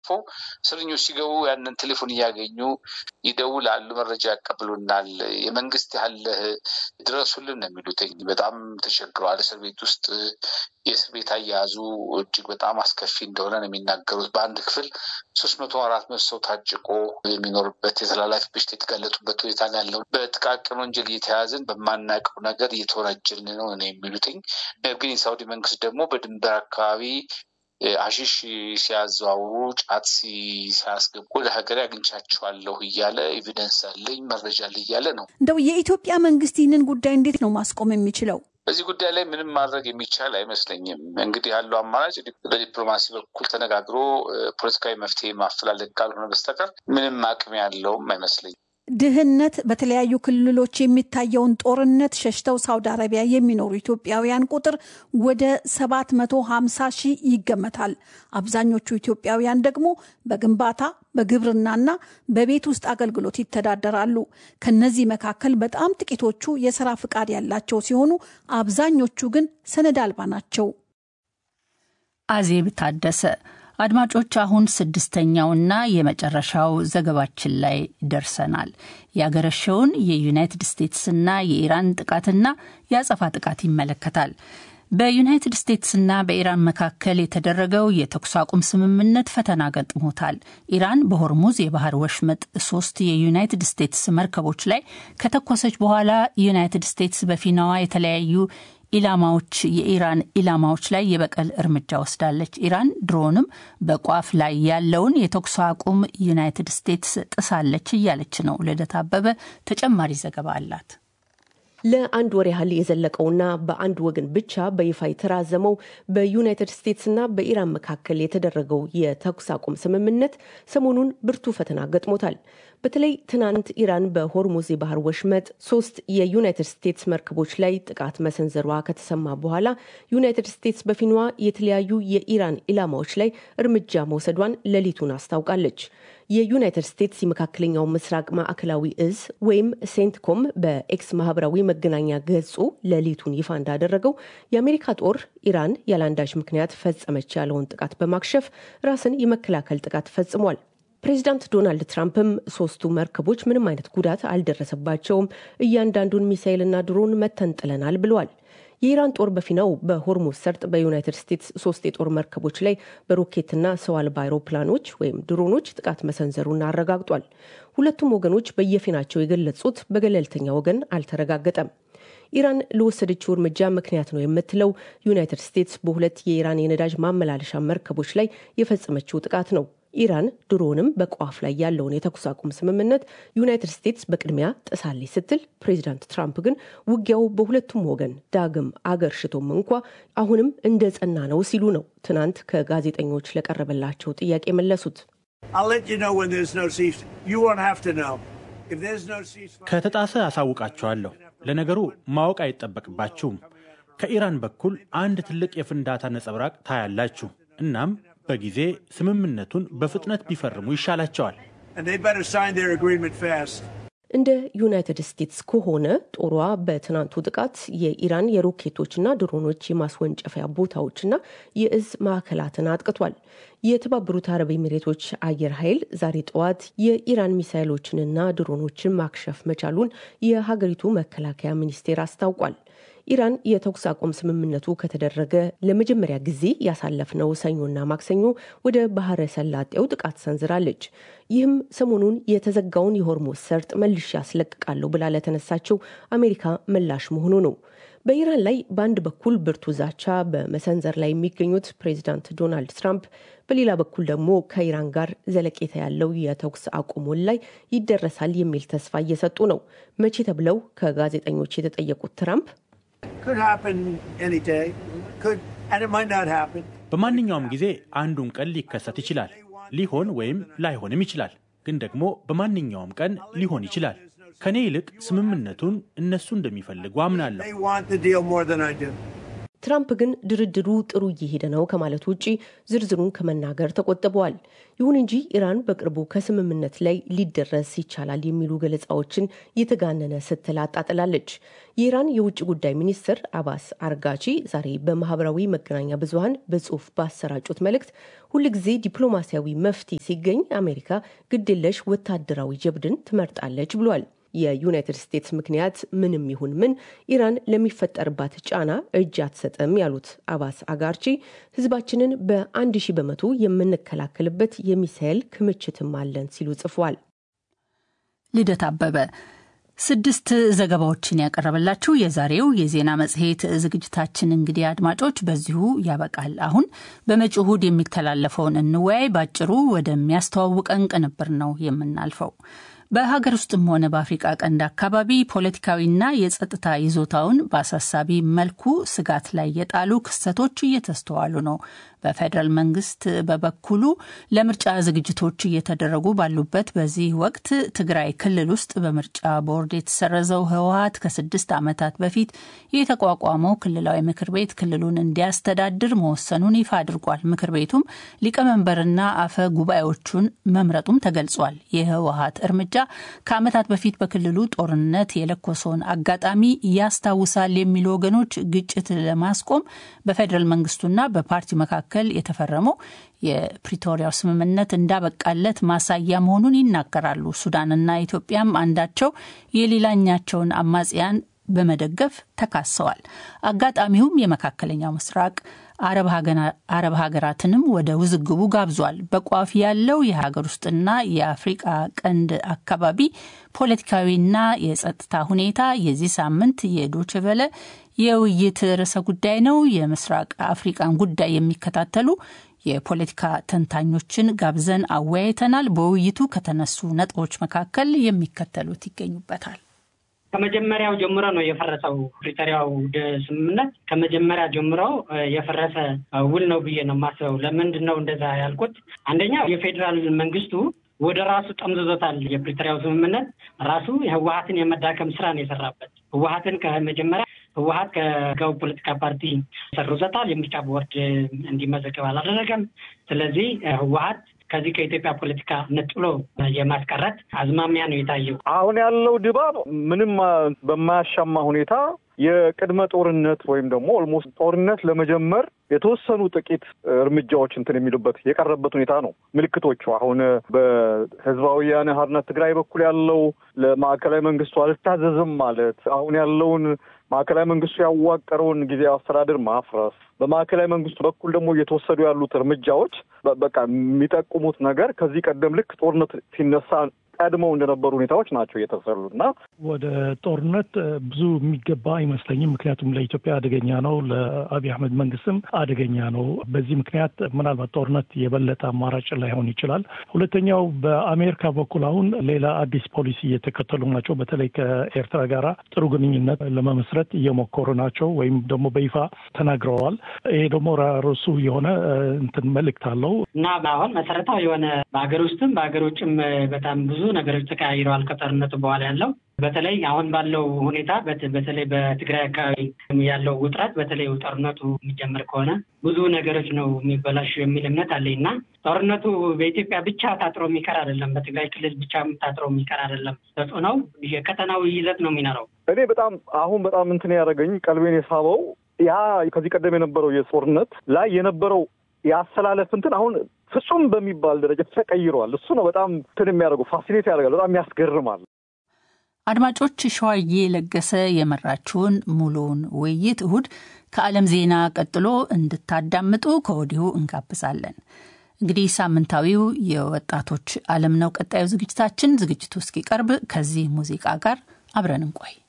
እስረኞች ሲገቡ ያንን ቴሌፎን እያገኙ ይደውላሉ፣ መረጃ ያቀብሉናል። የመንግስት ያለህ ድረሱልን ነው የሚሉትኝ። በጣም ተቸግረዋል። እስር ቤት ውስጥ የእስር ቤት አያያዙ እጅግ በጣም አስከፊ እንደሆነ ነው የሚናገሩት። በአንድ ክፍል ሶስት መቶ አራት መቶ ሰው ታጭቆ የሚኖርበት የተላላፊ በሽታ የተጋለጡበት ሁኔታ ነው ያለው። በጥቃቅን ወንጀል እየተያዝን በማናውቀው ነገር እየተወነጀልን ነው ነው የሚሉትኝ። ነገር ግን የሳውዲ መንግስት ደግሞ በድንበር አካባቢ አሺሽ ሲያዘዋውሩ ጫት ሲያስገቡ ወደ ሀገር አግኝቻቸዋለሁ እያለ ኤቪደንስ አለኝ መረጃ አለ እያለ ነው። እንደው የኢትዮጵያ መንግስት ይህንን ጉዳይ እንዴት ነው ማስቆም የሚችለው? በዚህ ጉዳይ ላይ ምንም ማድረግ የሚቻል አይመስለኝም። እንግዲህ ያለው አማራጭ በዲፕሎማሲ በኩል ተነጋግሮ ፖለቲካዊ መፍትሄ ማፈላለግ ካልሆነ በስተቀር ምንም አቅም ያለውም አይመስለኝም። ድህነት፣ በተለያዩ ክልሎች የሚታየውን ጦርነት ሸሽተው ሳውዲ አረቢያ የሚኖሩ ኢትዮጵያውያን ቁጥር ወደ 750 ሺህ ይገመታል። አብዛኞቹ ኢትዮጵያውያን ደግሞ በግንባታ በግብርናና በቤት ውስጥ አገልግሎት ይተዳደራሉ። ከነዚህ መካከል በጣም ጥቂቶቹ የስራ ፍቃድ ያላቸው ሲሆኑ አብዛኞቹ ግን ሰነድ አልባ ናቸው። አዜብ ታደሰ አድማጮች አሁን ስድስተኛውና የመጨረሻው ዘገባችን ላይ ደርሰናል። ያገረሸውን የዩናይትድ ስቴትስና የኢራን ጥቃትና የአጸፋ ጥቃት ይመለከታል። በዩናይትድ ስቴትስና በኢራን መካከል የተደረገው የተኩስ አቁም ስምምነት ፈተና ገጥሞታል። ኢራን በሆርሙዝ የባህር ወሽመጥ ሶስት የዩናይትድ ስቴትስ መርከቦች ላይ ከተኮሰች በኋላ ዩናይትድ ስቴትስ በፊናዋ የተለያዩ ኢላማዎች የኢራን ኢላማዎች ላይ የበቀል እርምጃ ወስዳለች። ኢራን ድሮንም በቋፍ ላይ ያለውን የተኩስ አቁም ዩናይትድ ስቴትስ ጥሳለች እያለች ነው። ልደት አበበ ተጨማሪ ዘገባ አላት። ለአንድ ወር ያህል የዘለቀውና በአንድ ወገን ብቻ በይፋ የተራዘመው በዩናይትድ ስቴትስና በኢራን መካከል የተደረገው የተኩስ አቁም ስምምነት ሰሞኑን ብርቱ ፈተና ገጥሞታል። በተለይ ትናንት ኢራን በሆርሙዝ የባህር ወሽመጥ ሶስት የዩናይትድ ስቴትስ መርከቦች ላይ ጥቃት መሰንዘሯ ከተሰማ በኋላ ዩናይትድ ስቴትስ በፊኗ የተለያዩ የኢራን ኢላማዎች ላይ እርምጃ መውሰዷን ሌሊቱን አስታውቃለች። የዩናይትድ ስቴትስ የመካከለኛው ምስራቅ ማዕከላዊ እዝ ወይም ሴንትኮም በኤክስ ማህበራዊ መገናኛ ገጹ ሌሊቱን ይፋ እንዳደረገው የአሜሪካ ጦር ኢራን ያለአንዳች ምክንያት ፈጸመች ያለውን ጥቃት በማክሸፍ ራስን የመከላከል ጥቃት ፈጽሟል። ፕሬዚዳንት ዶናልድ ትራምፕም ሶስቱ መርከቦች ምንም አይነት ጉዳት አልደረሰባቸውም፣ እያንዳንዱን ሚሳይልና ድሮን መተን ጥለናል ብለዋል። የኢራን ጦር በፊናው በሆርሙዝ ሰርጥ በዩናይትድ ስቴትስ ሶስት የጦር መርከቦች ላይ በሮኬትና ሰው አልባ አይሮፕላኖች ወይም ድሮኖች ጥቃት መሰንዘሩን አረጋግጧል። ሁለቱም ወገኖች በየፊናቸው የገለጹት በገለልተኛ ወገን አልተረጋገጠም። ኢራን ለወሰደችው እርምጃ ምክንያት ነው የምትለው ዩናይትድ ስቴትስ በሁለት የኢራን የነዳጅ ማመላለሻ መርከቦች ላይ የፈጸመችው ጥቃት ነው። ኢራን ድሮንም በቋፍ ላይ ያለውን የተኩስ አቁም ስምምነት ዩናይትድ ስቴትስ በቅድሚያ ጥሳለች ስትል፣ ፕሬዚዳንት ትራምፕ ግን ውጊያው በሁለቱም ወገን ዳግም አገር ሽቶም እንኳ አሁንም እንደ ጸና ነው ሲሉ ነው ትናንት ከጋዜጠኞች ለቀረበላቸው ጥያቄ መለሱት። ከተጣሰ አሳውቃቸዋለሁ። ለነገሩ ማወቅ አይጠበቅባችሁም። ከኢራን በኩል አንድ ትልቅ የፍንዳታ ነጸብራቅ ታያላችሁ። እናም በጊዜ ስምምነቱን በፍጥነት ቢፈርሙ ይሻላቸዋል። እንደ ዩናይትድ ስቴትስ ከሆነ ጦሯ በትናንቱ ጥቃት የኢራን የሮኬቶችና ድሮኖች የማስወንጨፊያ ቦታዎችና የእዝ ማዕከላትን አጥቅቷል። የተባበሩት አረብ ኤሚሬቶች አየር ኃይል ዛሬ ጠዋት የኢራን ሚሳይሎችንና ድሮኖችን ማክሸፍ መቻሉን የሀገሪቱ መከላከያ ሚኒስቴር አስታውቋል። ኢራን የተኩስ አቁም ስምምነቱ ከተደረገ ለመጀመሪያ ጊዜ ያሳለፍነው ሰኞና ማክሰኞ ወደ ባህረ ሰላጤው ጥቃት ሰንዝራለች። ይህም ሰሞኑን የተዘጋውን የሆርሙዝ ሰርጥ መልሼ ያስለቅቃለሁ ብላ ለተነሳችው አሜሪካ ምላሽ መሆኑ ነው። በኢራን ላይ በአንድ በኩል ብርቱ ዛቻ በመሰንዘር ላይ የሚገኙት ፕሬዚዳንት ዶናልድ ትራምፕ በሌላ በኩል ደግሞ ከኢራን ጋር ዘለቄታ ያለው የተኩስ አቁሙን ላይ ይደረሳል የሚል ተስፋ እየሰጡ ነው። መቼ ተብለው ከጋዜጠኞች የተጠየቁት ትራምፕ በማንኛውም ጊዜ አንዱን ቀን ሊከሰት ይችላል። ሊሆን ወይም ላይሆንም ይችላል። ግን ደግሞ በማንኛውም ቀን ሊሆን ይችላል። ከኔ ይልቅ ስምምነቱን እነሱ እንደሚፈልጉ አምናለሁ። ትራምፕ ግን ድርድሩ ጥሩ እየሄደ ነው ከማለት ውጭ ዝርዝሩን ከመናገር ተቆጥበዋል። ይሁን እንጂ ኢራን በቅርቡ ከስምምነት ላይ ሊደረስ ይቻላል የሚሉ ገለጻዎችን የተጋነነ ስትል አጣጥላለች። የኢራን የውጭ ጉዳይ ሚኒስትር አባስ አርጋቺ ዛሬ በማህበራዊ መገናኛ ብዙኃን በጽሁፍ ባሰራጩት መልእክት ሁልጊዜ ዲፕሎማሲያዊ መፍትሄ ሲገኝ አሜሪካ ግድየለሽ ወታደራዊ ጀብድን ትመርጣለች ብሏል። የዩናይትድ ስቴትስ ምክንያት ምንም ይሁን ምን ኢራን ለሚፈጠርባት ጫና እጅ አትሰጥም ያሉት አባስ አጋርቺ ህዝባችንን በአንድ ሺህ በመቶ የምንከላከልበት የሚሳኤል ክምችትም አለን ሲሉ ጽፏል። ልደት አበበ ስድስት ዘገባዎችን ያቀረበላችሁ የዛሬው የዜና መጽሔት ዝግጅታችን እንግዲህ አድማጮች በዚሁ ያበቃል። አሁን በመጪው እሁድ የሚተላለፈውን እንወያይ ባጭሩ ወደሚያስተዋውቀን ቅንብር ነው የምናልፈው። በሀገር ውስጥም ሆነ በአፍሪቃ ቀንድ አካባቢ ፖለቲካዊና የጸጥታ ይዞታውን በአሳሳቢ መልኩ ስጋት ላይ የጣሉ ክስተቶች እየተስተዋሉ ነው። በፌዴራል መንግስት በበኩሉ ለምርጫ ዝግጅቶች እየተደረጉ ባሉበት በዚህ ወቅት ትግራይ ክልል ውስጥ በምርጫ ቦርድ የተሰረዘው ህወሀት ከስድስት ዓመታት በፊት የተቋቋመው ክልላዊ ምክር ቤት ክልሉን እንዲያስተዳድር መወሰኑን ይፋ አድርጓል። ምክር ቤቱም ሊቀመንበርና አፈ ጉባኤዎቹን መምረጡም ተገልጿል። የህወሀት እርምጃ ከዓመታት በፊት በክልሉ ጦርነት የለኮሰውን አጋጣሚ ያስታውሳል የሚሉ ወገኖች ግጭት ለማስቆም በፌዴራል መንግስቱና በፓርቲ መካከል የተፈረመው የፕሪቶሪያው ስምምነት እንዳበቃለት ማሳያ መሆኑን ይናገራሉ። ሱዳንና ኢትዮጵያም አንዳቸው የሌላኛቸውን አማጽያን በመደገፍ ተካሰዋል። አጋጣሚውም የመካከለኛው ምስራቅ አረብ ሀገራትንም ወደ ውዝግቡ ጋብዟል። በቋፍ ያለው የሀገር ውስጥና የአፍሪቃ ቀንድ አካባቢ ፖለቲካዊና የጸጥታ ሁኔታ የዚህ ሳምንት የዶችቨለ የውይይት ርዕሰ ጉዳይ ነው። የምስራቅ አፍሪቃን ጉዳይ የሚከታተሉ የፖለቲካ ተንታኞችን ጋብዘን አወያይተናል። በውይይቱ ከተነሱ ነጥቦች መካከል የሚከተሉት ይገኙበታል። ከመጀመሪያው ጀምሮ ነው የፈረሰው ፕሪቶሪያው ስምምነት ከመጀመሪያ ጀምሮ የፈረሰ ውል ነው ብዬ ነው የማስበው። ለምንድን ነው እንደዛ ያልኩት? አንደኛ የፌዴራል መንግስቱ ወደ ራሱ ጠምዝዞታል። የፕሪቶሪያው ስምምነት ራሱ ህወሀትን የመዳከም ስራ ነው የሰራበት። ህወሀትን ከመጀመሪያ ህወሀት ከህጋዊ ፖለቲካ ፓርቲ ሰርዞታል። የምርጫ ቦርድ እንዲመዘገብ አላደረገም። ስለዚህ ህወሀት ከዚህ ከኢትዮጵያ ፖለቲካ ነጥሎ የማስቀረት አዝማሚያ ነው የታየው። አሁን ያለው ድባብ ምንም በማያሻማ ሁኔታ የቅድመ ጦርነት ወይም ደግሞ ኦልሞስት ጦርነት ለመጀመር የተወሰኑ ጥቂት እርምጃዎች እንትን የሚሉበት የቀረበት ሁኔታ ነው። ምልክቶቹ አሁን በህዝባዊ ወያነ ሓርነት ትግራይ በኩል ያለው ለማዕከላዊ መንግስቱ አልታዘዝም ማለት አሁን ያለውን ማዕከላዊ መንግስቱ ያዋቀረውን ጊዜያዊ አስተዳደር ማፍረስ፣ በማዕከላዊ መንግስቱ በኩል ደግሞ እየተወሰዱ ያሉት እርምጃዎች በቃ የሚጠቁሙት ነገር ከዚህ ቀደም ልክ ጦርነት ሲነሳ ቀድመው እንደነበሩ ሁኔታዎች ናቸው እየተሰሉ እና ወደ ጦርነት ብዙ የሚገባ አይመስለኝም። ምክንያቱም ለኢትዮጵያ አደገኛ ነው፣ ለአብይ አህመድ መንግስትም አደገኛ ነው። በዚህ ምክንያት ምናልባት ጦርነት የበለጠ አማራጭ ላይሆን ይችላል። ሁለተኛው በአሜሪካ በኩል አሁን ሌላ አዲስ ፖሊሲ እየተከተሉ ናቸው። በተለይ ከኤርትራ ጋራ ጥሩ ግንኙነት ለመመስረት እየሞከሩ ናቸው ወይም ደግሞ በይፋ ተናግረዋል። ይሄ ደግሞ ራሱ የሆነ እንትን መልእክት አለው እና አሁን መሰረታዊ የሆነ በሀገር ውስጥም በሀገር ውጭም በጣም ብዙ ነገሮች ተቀያይረዋል ከጦርነቱ በኋላ ያለው በተለይ አሁን ባለው ሁኔታ በተለይ በትግራይ አካባቢ ያለው ውጥረት በተለይ ጦርነቱ የሚጀምር ከሆነ ብዙ ነገሮች ነው የሚበላሹ የሚል እምነት አለኝ እና ጦርነቱ በኢትዮጵያ ብቻ ታጥሮ የሚቀር አይደለም። በትግራይ ክልል ብቻ ታጥሮ የሚቀር አይደለም። ተጽዕኖው የቀጠናዊ ይዘት ነው የሚኖረው። እኔ በጣም አሁን በጣም እንትን ያደረገኝ ቀልቤን የሳበው ያ ከዚህ ቀደም የነበረው የጦርነት ላይ የነበረው የአሰላለፍ እንትን አሁን ፍጹም በሚባል ደረጃ ተቀይረዋል። እሱ ነው በጣም እንትን የሚያደርገው ፋሲኔት ያደርጋል። በጣም ያስገርማል። አድማጮች፣ ሸዋዬ ለገሰ የመራችውን ሙሉውን ውይይት እሁድ ከዓለም ዜና ቀጥሎ እንድታዳምጡ ከወዲሁ እንጋብዛለን። እንግዲህ ሳምንታዊው የወጣቶች ዓለም ነው ቀጣዩ ዝግጅታችን። ዝግጅቱ እስኪቀርብ ከዚህ ሙዚቃ ጋር አብረን እንቆይ።